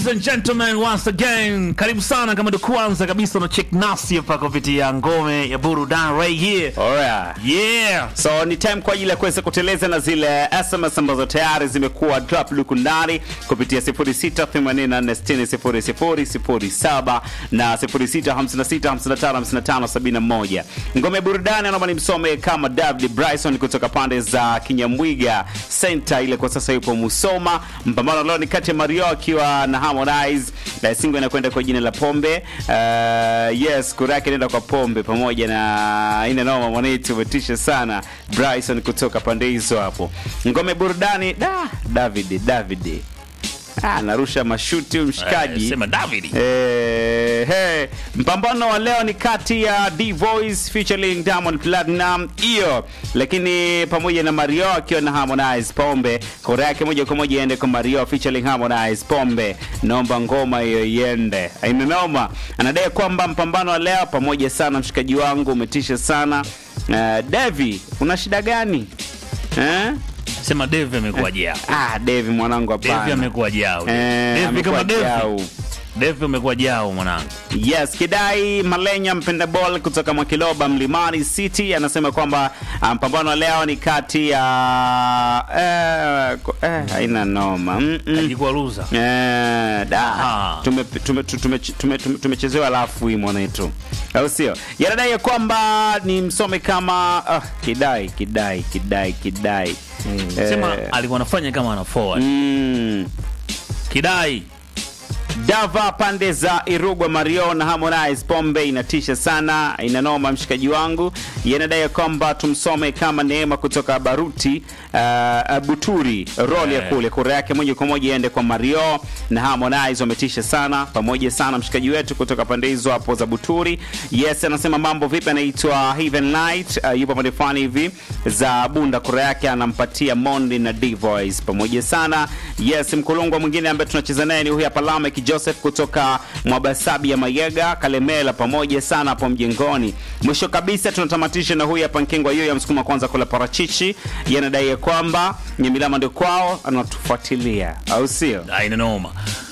and gentlemen, once again, karibu sana kama ndo kwanza kabisa na check nasi hapa kupitia ngome ya burudani right here. Alright. Yeah. So ni time kwa ajili ya kuweza kuteleza na zile SMS ambazo tayari zimekuwa drop lukundani kupitia 0684600007 na 0656555571. Ngome ya burudani naomba nimsome kama David Bryson kutoka pande za Kinyamwiga Center, ile kwa sasa yupo Musoma. Mpambano leo ni kati ya Mario akiwa na Harmonize. Na singo inakwenda kwa jina la Pombe. Uh, yes, kura yake inaenda kwa Pombe pamoja na ina noma mwanetu umetisha sana Bryson kutoka pande hizo hapo. Ngome burudani da David David. Ah, narusha mashuti huyu mshikaji. Eh, sema David. Eh, hey. Mpambano wa leo ni kati ya D Voice featuring Diamond Platinum hiyo, lakini pamoja na Mario akiwa na Harmonize Pombe. Kura yake moja kwa moja iende kwa Mario featuring Harmonize Pombe. Naomba ngoma hiyo iende. Haina noma. Anadai kwamba mpambano wa leo pamoja sana, mshikaji wangu umetisha sana. Uh, Devi, una shida gani? Eh? Sema Dave amekuwa jao. Ah, Devi mwanangu Dave hapana. amekuwa jao. Eh, Dave amekuwa kama Dave. jau. Dave amekuwa jao mwanangu. Yes, Kidai Malenya mpenda ball kutoka Mwakiloba Mlimani City anasema kwamba ah, mpambano wa leo ni kati ya eh, ko- eh, haina noma mm -mm. Alikuwa loser. Eh, da Aha. tumechezewa tume, tume, tume, tume, tumechezewa alafu hii mwanetu au sio yanadai ya kwamba ni msome kama ah, kidai kidai kidai kidai Eh, Sema alikuwa anafanya kama ana forward. mm, Kidai. Dava pande za Irugwa Mario na Harmonize Pombe inatisha sana, inanoma mshikaji wangu. Yanadai kwamba tumsome kama Neema kutoka Baruti uh, Buturi roli ya Eh. kule, kura yake moja kwa moja iende kwa Mario na Harmonize, wametisha sana pamoja sana, mshikaji wetu kutoka pande hizo hapo za Buturi. Yes, anasema mambo vipi, anaitwa Heaven Light uh, yupo pande fulani hivi za Bunda, kura yake anampatia Mondi na D Voice pamoja sana. Yes, mkulungwa mwingine ambaye tunacheza naye ni huyu hapa Lamek Joseph kutoka Mwabasabi ya Mayega Kalemela, pamoja sana hapo mjengoni. Mwisho kabisa tunatamatisha na huyu hapa Nkengwa hiyo ya msukuma kwanza kula parachichi, yanadai ya kwamba Nyamilama ndio kwao, anatufuatilia au sio? Haina noma.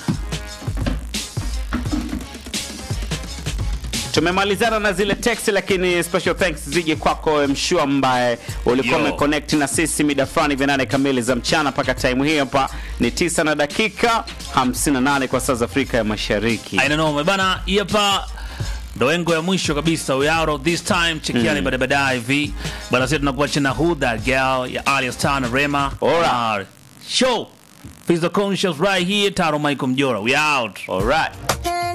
Tumemalizana na zile text, lakini special thanks zije kwako Mshua ambaye ulikuwa Yo. umeconnect na sisi mida fulani vya nane kamili za mchana mpaka time hii hapa ni tisa na dakika 58 kwa saa za Afrika ya Mashariki. Haina noma. Bana, hii hapa ndo engo ya mwisho kabisa. We out of this time. Chekiani baada baadaye hivi. Bana, sisi tunakuacha na Who That Girl ya Alia Star na Rema. Alright. Uh, Show. Physical Conscious right here. Taro Michael Mjora. We out. Alright.